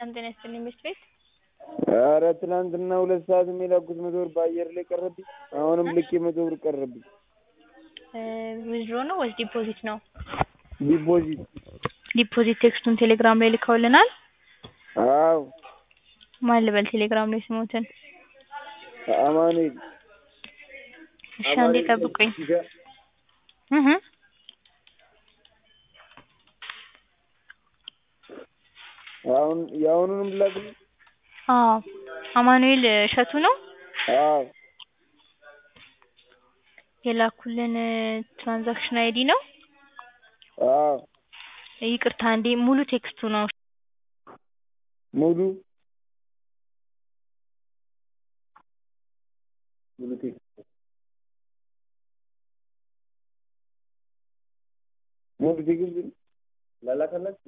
ሰላም ጤና ይስጥልኝ ምሽት ቤት ኧረ ትናንትና ሁለት ሰዓት የላኩት መቶ ብር በአየር ላይ ቀረብኝ። አሁንም ልኬ መቶ ብር ቀረብኝ። ዊዝድሮ ነው ወይስ ዲፖዚት ነው? ዲፖዚት ዲፖዚት ቴክስቱን ቴሌግራም ላይ ልከውልናል። አዎ ማን ልበል ቴሌግራም ላይ ስሞትን? አማኑኤል እሺ አንዴ ጠብቁኝ። እህ አሁን የአሁኑንም ላክልኝ። አዎ አማኑኤል እሸቱ ነው አዎ የላኩልን ትራንዛክሽን አይዲ ነው። አዎ ይቅርታ አንዴ ሙሉ ቴክስቱ ነው። ሙሉ ሙሉ ቴክስት ሙሉ ቴክስት ላላከላችሁ